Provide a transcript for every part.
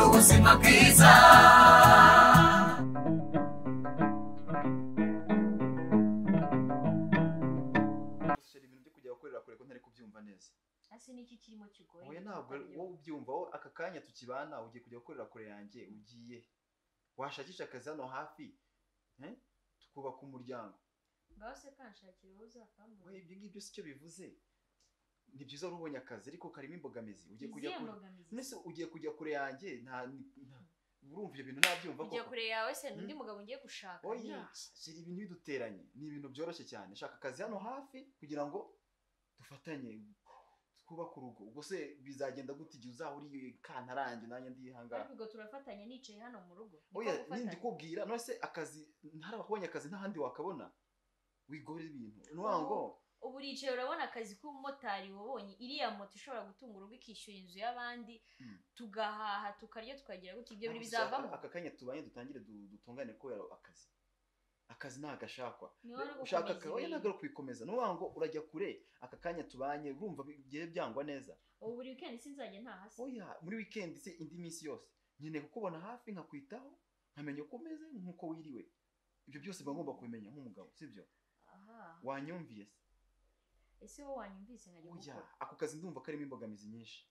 ubuzima bwiza gushira ibintu byo kujya gukorera kure ko ntari kubyumva neza ese niki kirimo kigoye oya ntabwo wowe ubyumva wowe aka kanya tukibana ugiye kujya gukorera kure yanjye ugiye washakisha akazi hano hafi eh? tukubaka umuryango ngaho se kanshakira wowe uzavamo we ibyo ngibyo si cyo bivuze ni byiza wari ubonye akazi ariko karimo imbogamizi ugiye kujya izihe kure mbogamizi mbese ugiye kujya kure yanjye nta nta- urumva ibyo bintu nabyumva kujya koko kure yawe se n'undi Hmm? mugabo ngiye gushaka Oya. ni shira ibintu biduteranye ni ibintu byoroshye cyane shaka akazi hano hafi kugira ngo dufatanye twubake urugo ubwo se bizagenda gute igihe uzaba uri kantarange nanjye ndi hangaha ariko ubwo turafatanya nicaye hano mu rugo Ni ko oya gufatanya. nindi kubwira none se akazi ntaraba kubonye akazi ntahandi wakabona wigore ibintu ni ukuvuga ngo ubu uricaye urabona akazi k'ubumotari wabonye iriya moto ishobora gutunga urugo ikishyura inzu y'abandi Hmm. tugahaha tukarya tukagira gutya ibyo bintu ntabwo bizavamo aka kanya tubanye dutangire du- dutungane kubera akazi akazi nagashakwa niho wari ushaka gukomeza akazi ibintu. ntabwo ari ukubikomeza ni ukuvuga ngo urajya kure aka kanya tubanye urumva bigiye byangwa neza ubu buri weekend sinzajya ntahasi oya muri wikendi se indi minsi yose nkeneye kukubona hafi nkakwitaho nkamenya uko umeze nk'uko wiriwe ibyo byose mba ngomba kubimenya nk'umugabo sibyo aha wanyumviye se ese wowe wanyumvise nkajya oya gukora ako kazi ndumva karimo imbogamizi nyinshi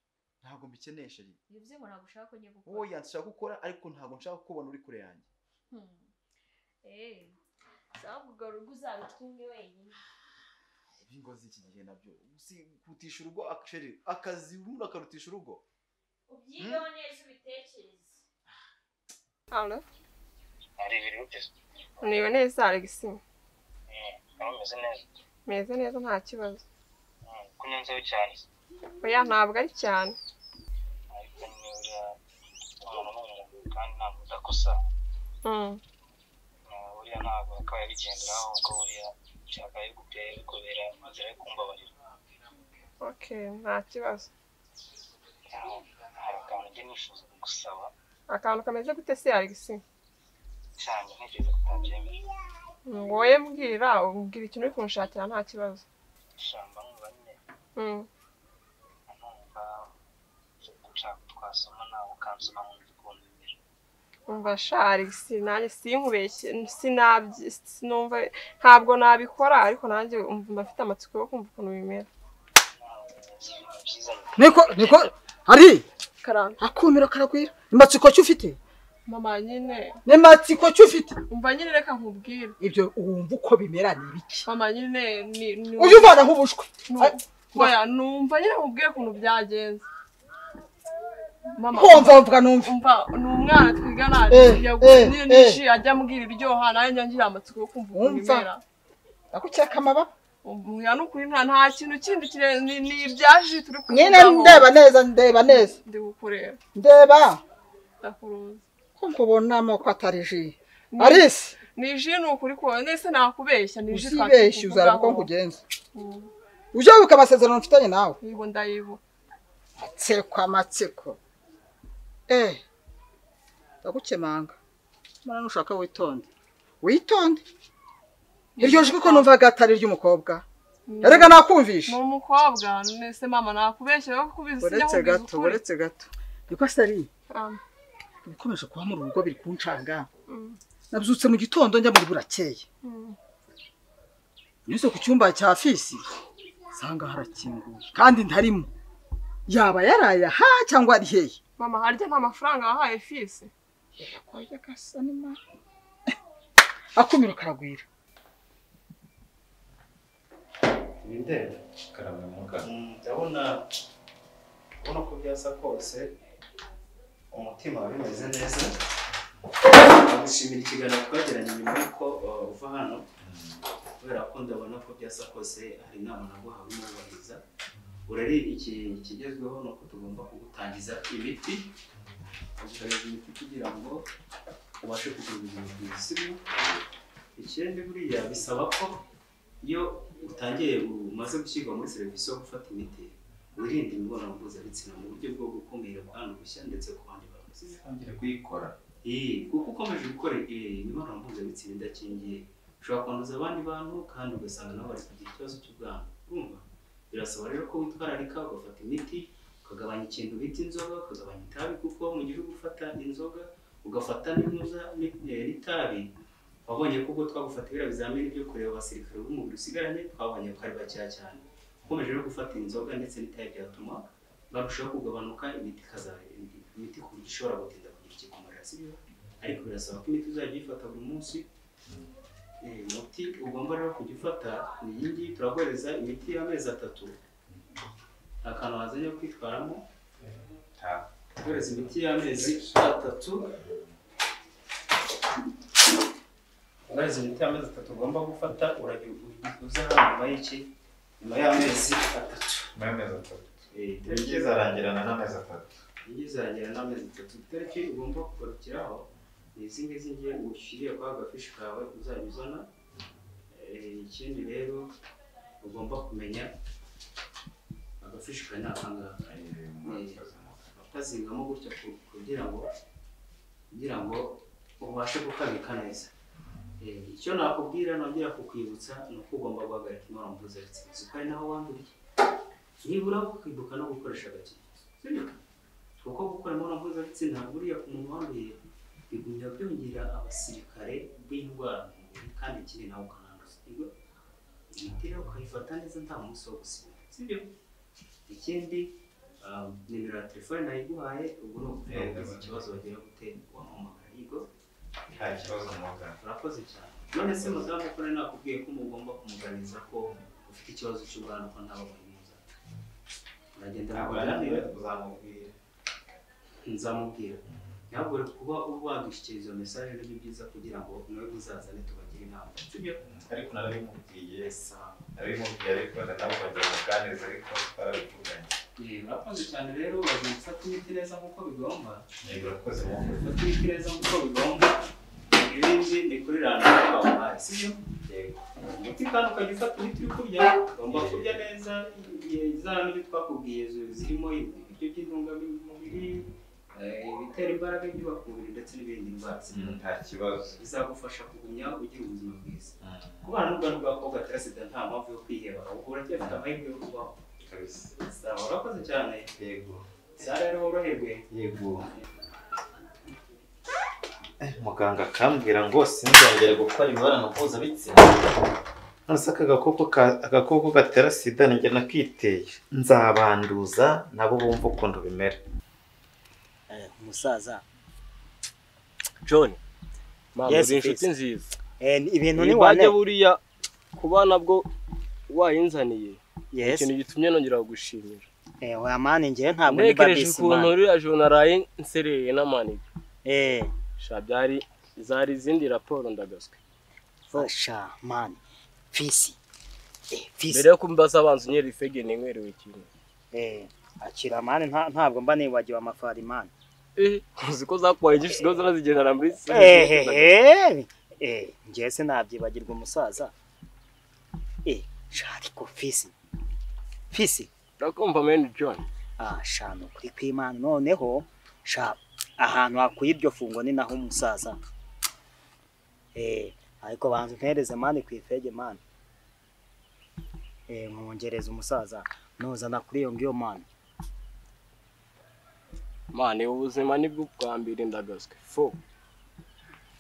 ntabwo mbikenesha rero bivuze ngo ntabwo ushaka ko njya gukora oya nshaka gukora ariko ntabwo nshaka kukubona uri kure yanjye Hmm. Eh, sawa kugaruka uzabicunge wenyine. ibi ngozi iki gihe nabyo si kurutisha urugo akasheri akazi umuntu akarutisha urugo Ubyigaho neza ubitekereze. Halo, hari ibiri bigeze niwe neza Alex. aho umeze neza Meze neza nta kibazo. Mm, ko unyanzeho cyane Oya ntabwo ari cyane. ariko ni uriya umuntu ni umuntu kandi ntabwo udakosa Mm. Mm, buriya ntabwo akaba yabigenderaho ubwo buriya yakabaye kubera kubera inzira yo kumbabarira Okay, nta kibazo. Ah, hari akantu njye nifuza kugusaba Akantu kameze gute se Alex? cyane ntekereza ko utabyemera Mm, Wowe mbwira, umbwira ikintu uri kunshakira nta kibazo. shamba nkumva nyine Mm. nkumva nshaka twasoma nawe ukansoma nkumva ukuntu bimera Umva sha Alex, nanjye sinkubeshye, sinabyi sinumva ntabwo nabikora ariko nanjye umva mfite amatsiko yo kumva ukuntu bimera. Ah, si ibintu byiza nyine. niko niko ari Karanga. akumiro karakwira imatsiko ki ufite Mama nyine, n'imatsiko ki ufite umva nyine reka nkubwire. ibyo wumva uko bimera ni ibiki Mama nyine ni ni ujya uvana nk'ubushwe Nu- Oya, numva nyine mubwiye ukuntu byagenze mama nkumva mvuga numva umva ni umwana twigana Eh, yaguze eh, nyine eh. nishi ajya ambwira iryoha nawe njya ngira amatsiko yo kumva ukuntu Wumva? bimera nakucyeka amababa umwana nukuri nta nta kintu kindi kirenze ni ni ibyaje turi nyine kuvugaho. ndeba neza ndeba neza ndi gukorera ndeba ndakuruzi ko nkubona amoko atari ji Ni- arisi ni ji ni ukuri kuba nese nakubeshya ni ji usibeshye uzareba uko nkugenza Mm, ujya wibuka amasezerano mfitanye nawe yibo ndayibuka matsiko amatsiko eh ndagukemanga mwana nushaka witonde witonde iryo jwi ko numvaga atari iry'umukobwa Mm. erega nakumvisha ni umukobwa nese mama nakubeshya yo kubizi sinjya uretse kubizi gato ukuri uretse gato niko sari Ah, ibikomeje kuba mu rugo biri kuncanga mm, nabyutse mu gitondo njya muri burakeye mm. nyuze ku cyumba cya fisi nsanga harakinguye kandi ntarimo yaba yaraye aha cyangwa ari hehe mama harya nta mafaranga wahaye fisi Yakoye agasa ni mara. akumiro karagwira Mm, ndabona ubona ko byasa kose umutima wawe umeze neza nagushimira ikiganiro twagiranye nyuma y'uko uh, uva hano kubera ko ndabona ko byasa kose hari inama naguhawe n'ubahiriza urari iki ikigezweho ni uko tugomba kugutangiza imiti uguhereza imiti kugira ngo ubashe kugira ubuzima bwiza sibyo ikindi buriya bisaba ko iyo utangiye umaze gushyirwa muri serivisi yo gufata imiti wirinda imibonano mpuzabitsina mu buryo bwo gukumira kwandushya ndetse ku bandi bantu ntangire kuyikora Eh, kuko ukomeje gukora eh, imibonano mpuzabitsina idakingiye ushobora kwanduza abandi bantu kandi ugasanga nabo bari kugira ikibazo cy'ubwandu urumva birasaba rero ko witwararika ugafata imiti ukagabanya ikintu bita inzoga ukagabanya itabi kuko mu gihe uri gufata inzoga ugafata n'inuza n'itabi wabonye ko ubwo twagufata biriya bizamini byo kureba abasirikare b'umubiri usigaranye twabonye ko ari bakeya cyane ukomeje no gufata inzoga ndetse n'itabi byatuma barushaho kugabanuka imiti ikazaba imiti ku buryo ishobora gutinda kugira ikikumara sibyo ariko birasaba ko imiti uzajya uyifata buri munsi Eh, umuti ugomba rero kujya ufata ni iyi ngiyi turaguhereza imiti y'amezi atatu akantu wazanye ko kwitwaramo guhereza imiti y'amezi atatu guhereza imiti y'amezi atatu ugomba gufata uragira uza hano nyuma y'iki nyuma y'amezi atatu n'amezi atatu Eh, iki tariki izarangirana n'amezi atatu iyo uzagera n'amezi atatu itariki ugomba kugarukiraho ni izi ngizi ngiye ushyiriye kwa gafishi kawe uzajya uzana Eh, ikindi rero ugomba kumenya agafishi kawe ni akangaka ukazingamo gutya ku- kugira ngo kugira ngo ubashe gukabika neza Eh, icyo nakubwira nongera kukwibutsa ni uko ugomba guhagarika imibonano mpuzabitsina kuko ari naho wanduriye nibura ukibuka no gukoresha agakingirizo sibyo kuko gukora imibonano mpuzabitsina buriya ku muntu wanduye bigumya byongera abasirikare b'indwara mu mubiri kandi ikindi nawe ukananduza sibyo imiti rero ukayifata neza nta munsi wo gusiba sibyo ikindi ah, nimero ya telefone nayiguhaye ubwo ni ukuvuga ngo ugize ikibazo bagira gute wampamagara yigo nta kibazo mugana urakoze cyane none se mudamu ko nari nakubwiye ko mugomba kumuganiriza ko ufite ikibazo cy'ubwana ko ntababonye muza uragenda muganire uzamubwira nzamubwira ntabwo kuba uba wagishyikiriza iyo mesaje nibyo byiza kugira ngo nawe uzazane tubagire inama sibyo ariko narabimubwiye sawa narabimubwiye ariko na nawe ukajya muganiriza ariko twarabivuganye Eh, urakoze cyane rero uragenda ufata imiti neza nk'uko bigomba yego urakoze mugana ufata imiti neza nk'uko bigomba ibindi ni kuri randari wabahaye sibyo yego umuti kandi ukajya ufata imiti uri kurya ugomba kurya neza igihe- za n'ibyo twakubwiye zo- zirimo ibiryo by'intungamubiri eh, ibitera imbaraga ibyubaka umubiri ndetse n'ibindi ndwara Mm, nta kibazo bizagufasha kugumya ugira ubuzima bwiza kubana n'ubwandu bw'abakobwa batera sida nta mpamvu yo kwiheba ahubwo uracyafite amahirwe yo kubaho kabisa sawa urakoze cyane yego sara rero woroherwe yego Eh, muganga akambwira ngo sinzongere gukora imibonano mpuzabitsina nonese aka gakoko ka- agakoko gatera sida ninjye nakiteye nzabanduza nabo bumva ukuntu bimera Eh, umusaza john Yes, uri inshuti please. nziza Eh, ibintu ni ntibajya wane buriya kuba nabwo wayinzaniye yes ikintu gitumye nongera kugushimira eh oya mani njyewe ntabwo ndi ntekereje babisi ukuntu mani uriya joro naraye nserereye n'amaniga eh sha byari zari izindi raporo ndagaswe fasha mani fisi eh mbere fisi yo kumbaza abanza unyera ifege ninywerewe ikintu eh akira mani nta- ntabwo mba nibagiwe amafari mani Eh, uzi ko zakubaye igifu zigomba zanazigendana muri eh eh, eh eh njyewe se nabyibagirwa umusaza eh shari ko fisi fisi urakumva meni john ah shano kuri kwimana noneho sha ahantu hakuye iryo fungo ni naho umusaza eh ariko banza mpereze mani ku ifege mani eh mwongereza umusaza nuzana kuri iyo ngiyo mani mani ubuzima nibwo bwa mbere ndagaswe fo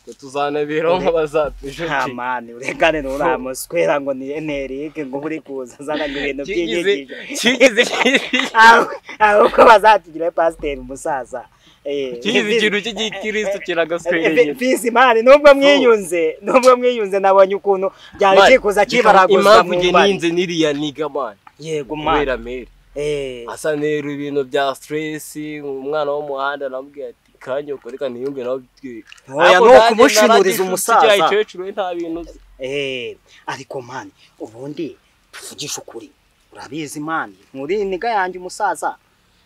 twe tuzanabiraho nk'abazatujuki nta mani uregane nuramuswera ngo ni enerike ngo uri kuza azana ibintu kigize by'inyigisho kigize aho aho ko bazatugira pasiteri umusaza eh kigize ikintu cy'igikristo kiragaswenyera Fisi mani nubwo mwiyunze nubwo mwiyunze nabonye ukuntu byari Mani, kikuza kibaraguzwa impamvu mu njye mbari. ninze niriya niga mani yego mani kubera mere eh asa nera ibintu bya stresi umwana w'umuhanda namubwiye ati kanyoko reka niyunge nawe bitwiye oya ni ukumushimuriza umusaza cyecuru nta bintu uzi eh ariko mani ubundi tuvugishe ukuri urabizi mani muri niga yanjye umusaza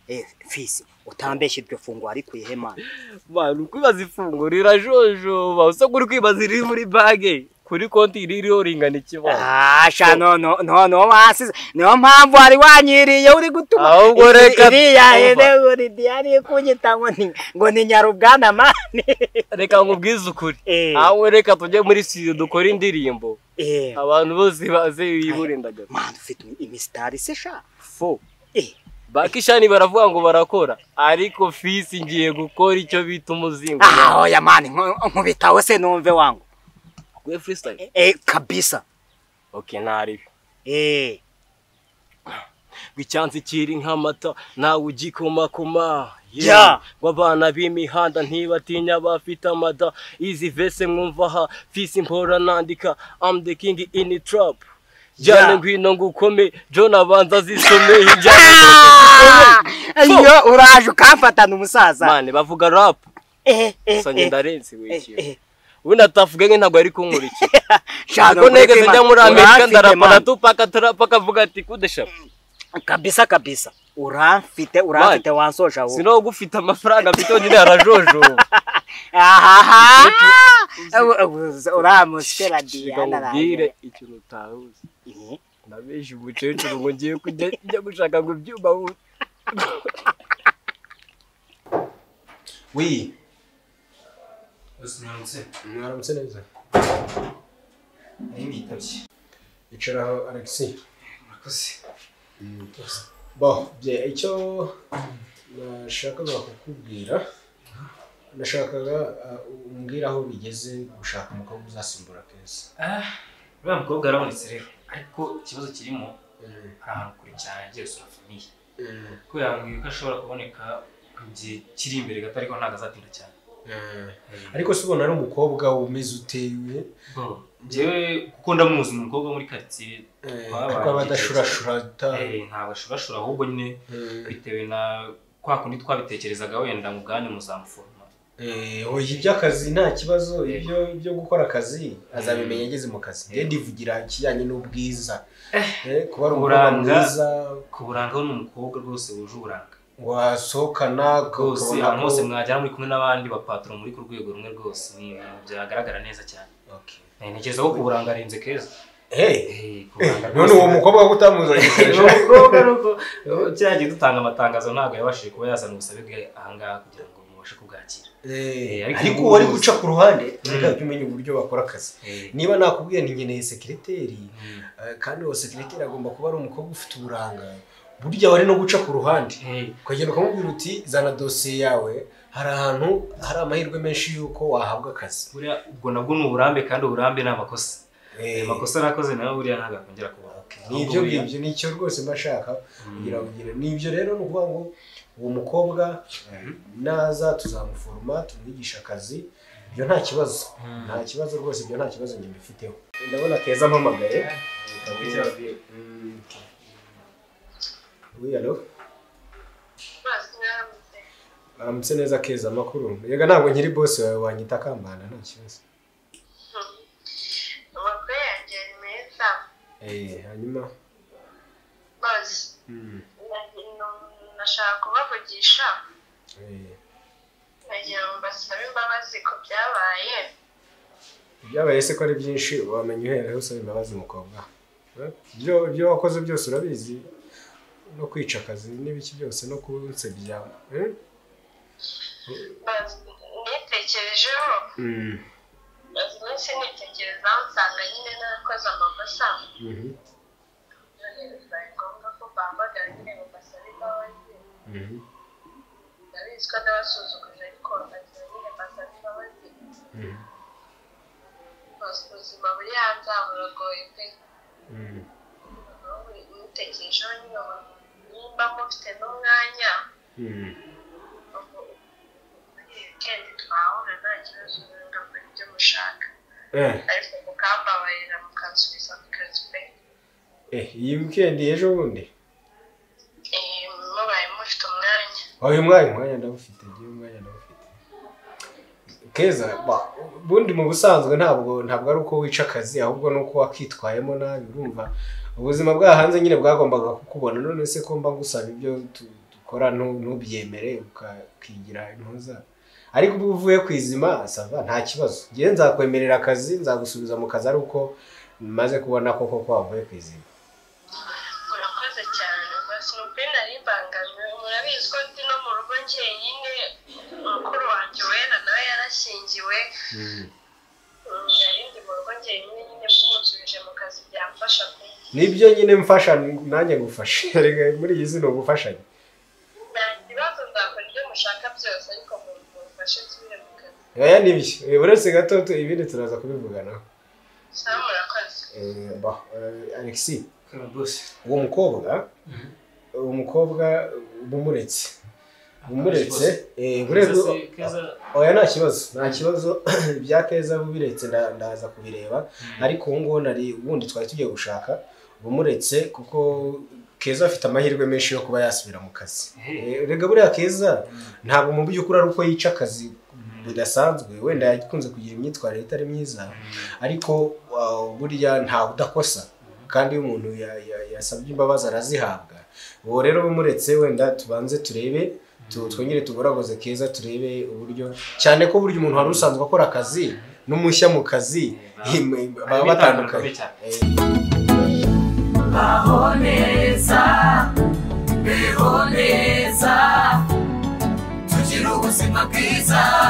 eh fisi utambeshye iryo fungo ari kuyihe mani mani ukwibaza ifungo rirajojoba usabwa uri kwibaza iriri muri bage kuri konti ririho ringana ikibazo Asha no no no no wasize niyo mpamvu wari wanyiriye uri gutuma Ahubwo Iri- reka iriya twumva. hene uri diyari kunyita ngo ni ngo ni nyarubwana mani reka nkubwize ukuri Eh. aho reka tujye muri studio dukore indirimbo eh abantu bose baze wiburindagaza man ufite imi- imisitari se sha fo eh bakishani baravuga ngo barakora ariko fisi ngiye gukora icyo bita umuzingo Ah, oya mani nku- nkubitaho se numve wangu gwe freestyle eh kabisa okay naribi eh gwicyansi kiri nk'amata nawe ugikomakoma Yeah. Yeah. ngo abana b'imihanda ntibatinya bafite amada izi vese mwumva aha fisi mpora nandika am the king in trap jyane Yeah. ngwino ngukome john abanza zisomeye injyana Ah! iyo uraje ukamfatana umusaza mane bavuga rap eh eh so eh, ngenda renzi eh, w'ikintu eh. we natavuga nke ntabwo yari kunkurikira Sha, ntabwo nukuri negeze kwima- njya muri amerika uramfite, ndarapa man. na tupaka turapa akavuga ati kudeshapa kabisa kabisa uramfite uramfite wansoja wowe sinaho ugufite amafaranga mfite nyine harajojoba ahaha uramuskera diana ngubwire rangire ikintu utaruzi nabeje umukecuru ngo ngiye kujya njya gushaka ngo ibyuma wuze Oui. Usinanze. mwaramutse neza Niba yitabye. yicaraho alexi Murakoze. bo bye icyo nashakaga kukubwira nashakaga uh, umbwire aho bigeze gushaka umukobwa uzasimbura keza Ah, uriya mukobwa arabonetse rero. Ariko ikibazo kirimo hari ahantu kure cyane agiye gusura famiye. Ko yambwiye ko ashobora kuboneka mu gihe kiri imbere gato ariko ntabwo azatinda cyane. ariko si ubona ari umukobwa umeze utewe Bo, njyewe kuko ndamuzi ni umukobwa wo muri karitsiye Twabanye kuko aba adashurashura ata- eh, ntabwo ashurashura ahubwo nyine Eh, bitewe na kwa kundi twabitekerezaga wenda mu bwanyu muzamuforoma. Eh, oya iby'akazi nta kibazo ibyo byo gukora akazi azabimenya ageze mu kazi Eh. rero ndivugira ikijyanye n'ubwiza Eh, kuba ari umukobwa Uburanga. mwiza Ku buranga we ni umukobwa rwose wuje uburanga. wasohokana rwose ukabona ahantu ko- hose mwajyana muri kumwe n'abandi bapaturo muri ku rwego rumwe rwose ni ibintu byagaragara neza cyane Okay. Eh, ntekereza ko kuburanga arenze keza Hey, Eh, kuburanga none uwo mukobwa wo utamuzanye uwo mukobwa nuko kiriya gihe dutanga amatangazo ntabwo yabashije kuba yazana ubusabe bwe ahangaha kugira ngo mubashe kubwakira Eh, ariko ariko ubu uwo ari bose. guca ku ruhande Mm. ntabwo umenya uburyo bakora akazi Eh, niba nakubwiye ntigeneye sekireteri mm. eh, kandi uwo sekireteri agomba kuba ari umukobwa ufite uburanga burya wari no guca ku ruhande Eh, ukagenda ukamubwira uti zana dosiye yawe hari ahantu hari amahirwe menshi y'uko wahabwa akazi buriya ubwo nabwo ni uburambe kandi uburambe ni amakosa Eh, ayo makosa nakoze nayo buriya ntabwo akongera kubaho ni ibyo ngibyo nicyo rwose mba nshaka kugira ngo ugire ni ibyo rero ni ukuvuga ngo uwo mukobwa eh, naza tuzamuforoma tumwigisha akazi ibyo nta kibazo nta kibazo rwose ibyo nta kibazo njye mbifiteho ndabona keza ampamagaye Mm, okay. Oui, allo aramutse neza keza amakuru yega ntabwo nkiri bose wawe wanyita kambana nta kibazo amakuru yanjye ni meza Eh, hanyuma bazi mm, nashaka kubavugisha eh, nagira ngo mbasabe imbabazi ku byabaye ibyabaye se ko ari byinshi wamenya uhereye usaba imbabazi mukobwa Eh, ibyo ibyo wakoze byose urabizi no kwica akazi n'ibiki byose no kunsebya eh? bazi nitekerejeho mm. bazi iminsi nitekerezaho nsanga nyine narakoze amakosa mhm, none bibaye ngombwa ko bahamagara nyine ngo mbasabe imbabazi mhm, ndabizi ko nabasuzuguje ariko ndagira nyine mbasabe imbabazi mhm, bazi ubuzima buri hanze aha buragoye pe mhm. ubu nitekerejeho nyine ubu nimba mufite n'umwanya Mm. muri wikendi twahura nta kibazo mugakora ibyo mushaka Eh, ariko mukambabarira mukansubiza mu kazi pe eh, iyi weekend ejo bundi Eh, mubaye mufite umwanya uyu mwanya umwanya ndawufite igihe umwanya ndawufite keza ba- ubundi mu busanzwe ntabwo ntabwo ari uko wica akazi ahubwo ni uko wakitwayemo nabi urumva ubuzima bwa hanze nyine bwagombaga kukubona none se ko mba ngusaba ibyo tu- dukora ntu- ntubyemere uka- ukigira intuza ariko ubu uvuye ku izima sava nta kibazo ngewe nzakwemerera akazi nzagusubiza mu kazi ari uko maze kubona koko ko wavuye ku izima murakoze cyane basi ni ukuri nari mbangamiwe murabizi ko ndi no mu rugo njyenyine mukuru wanjye wera nawe yarashyingiwe Mm, nari ndi mu rugo njyenyine nyine musubije mu kazi byamfasha pe nibyo nyine mfasha nanjye ngufashe Erega muri iyi si ni ugufashanya mushaka byose ariko mumufashe nsubire mu kazi oya n'ibyo Eh, uretse gato tu- ibindi turaza kubivuganaho cyangwa murakoze Eh, bah, eh, alexis uwo mukobwa uwo mukobwa bumuretse bumuretse eh, buretse oya nta kibazo nta kibazo bya keza bubiretse nda- ndaza kubireba ariko ubu ngubu nari ubundi twari tugiye gushaka bumuretse kuko keza afite amahirwe menshi yo kuba yasubira mu kazi Eh, rega buriya keza ntabwo mu by'ukuri ari uko yica akazi bidasanzwe wenda yakunze kugira imyitwarire itari myiza ariko uh, burya ntawe udakosa kandi iyo umuntu ya- ya- yasabye imbabazi arazihabwa uwo rero bumuretse wenda tubanze turebe tu- twongere tugoragoze keza turebe uburyo cyane ko burya umuntu wari usanzwe akora akazi n'umushya mu kazi baba batandukanye Eh, baho neza beho neza tugire ubuzima bwiza